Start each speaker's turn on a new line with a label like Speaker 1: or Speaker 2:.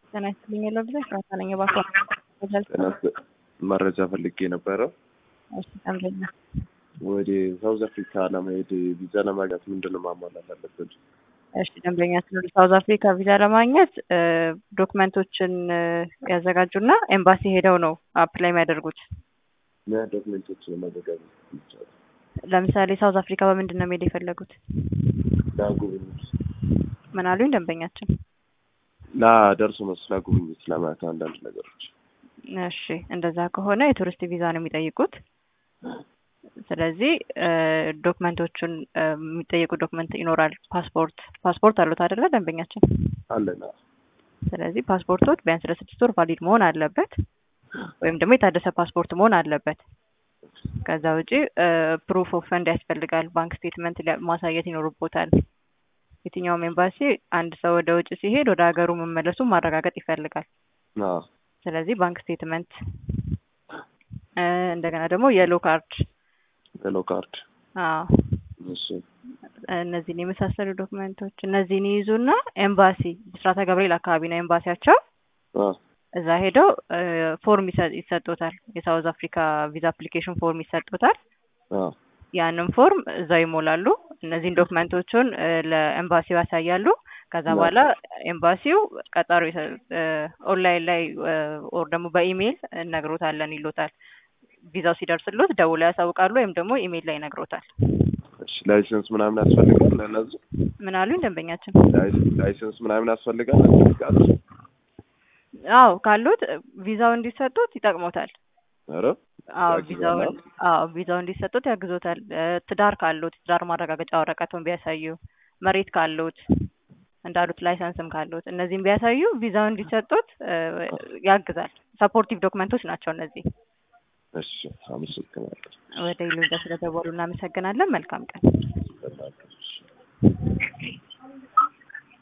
Speaker 1: ጤና ይስጥልኝ የለው ጊዜ ጨዋታ ነኝ የባኮ
Speaker 2: መረጃ ፈልጌ ነበረ።
Speaker 1: እሺ ጠምደኛ
Speaker 2: ወደ ሳውዝ አፍሪካ ለመሄድ ቪዛ ለማግኘት ምንድን ነው ማሟላት አለብን?
Speaker 1: እሺ ደንበኛችን ወደ ሳውዝ አፍሪካ ቪዛ ለማግኘት ዶክመንቶችን ያዘጋጁና ኤምባሲ ሄደው ነው አፕላይ የሚያደርጉት።
Speaker 2: ምን ዶክሜንቶችን ለማዘጋጀት ይቻላል?
Speaker 1: ለምሳሌ ሳውዝ አፍሪካ በምንድን ነው መሄድ የፈለጉት?
Speaker 2: ለጉብኝት
Speaker 1: ምን አሉኝ ደንበኛችን?
Speaker 2: ለደርሶ መልስ ለጉብኝት ለማየት አንዳንድ ነገሮች።
Speaker 1: እሺ እንደዛ ከሆነ የቱሪስት ቪዛ ነው የሚጠይቁት። ስለዚህ ዶክመንቶቹን የሚጠየቁ ዶክመንት ይኖራል። ፓስፖርት ፓስፖርት አሉት አይደለ ደንበኛችን?
Speaker 2: አለና
Speaker 1: ስለዚህ ፓስፖርቶች ቢያንስ ለስድስት ወር ቫሊድ መሆን አለበት፣ ወይም ደግሞ የታደሰ ፓስፖርት መሆን አለበት። ከዛ ውጪ ፕሩፍ ኦፍ ፈንድ ያስፈልጋል። ባንክ ስቴትመንት ማሳየት ይኖርቦታል። የትኛውም ኤምባሲ አንድ ሰው ወደ ውጭ ሲሄድ ወደ ሀገሩ መመለሱን ማረጋገጥ ይፈልጋል።
Speaker 2: አዎ
Speaker 1: ስለዚህ ባንክ ስቴትመንት እንደገና ደግሞ የሎ ካርድ
Speaker 2: ሄሎ ካርድ
Speaker 1: አዎ
Speaker 2: እሺ
Speaker 1: እነዚህን የመሳሰሉ ዶክመንቶች እነዚህን ይይዙና ኤምባሲ ብስራተ ገብርኤል አካባቢ ነው ኤምባሲያቸው።
Speaker 2: አ
Speaker 1: እዛ ሄደው ፎርም ይሰጡታል። የሳውዝ አፍሪካ ቪዛ አፕሊኬሽን ፎርም ይሰጡታል።
Speaker 2: አ
Speaker 1: ያንን ፎርም እዛው ይሞላሉ። እነዚህን ዶክመንቶቹን ለኤምባሲው ያሳያሉ። ከዛ በኋላ ኤምባሲው ቀጠሮ ኦንላይን ላይ ኦር ደግሞ በኢሜይል እነግሮታለን ይሎታል። ቪዛው ሲደርስሎት ደውለው ያሳውቃሉ፣ ወይም ደግሞ ኢሜይል ላይ ይነግሮታል።
Speaker 2: እሺ ላይሰንስ ምናምን ያስፈልጋል ለነዚህ
Speaker 1: ምን አሉኝ ደንበኛችን?
Speaker 2: ላይሰንስ ምናምን ያስፈልጋል ያስፈልጋል
Speaker 1: አዎ ካሉት ቪዛው እንዲሰጡት ይጠቅሞታል።
Speaker 2: ኧረ
Speaker 1: አዎ
Speaker 2: ያግዛል
Speaker 1: ቪዛው
Speaker 2: አይደል?
Speaker 1: አዎ ቪዛው እንዲሰጡት ያግዞታል። ትዳር ካሉት ትዳር ማረጋገጫ ወረቀቱን ቢያሳዩ፣ መሬት ካሉት እንዳሉት ላይሰንስም ካሉት እነዚህም ቢያሳዩ ቪዛው እንዲሰጡት ያግዛል። ሰፖርቲቭ ዶክመንቶች ናቸው እነዚህ።
Speaker 2: እሺ አመሰግናለሁ።
Speaker 1: ወደ ይሉኝታ ስለደወሉ እናመሰግናለን። መልካም ቀን።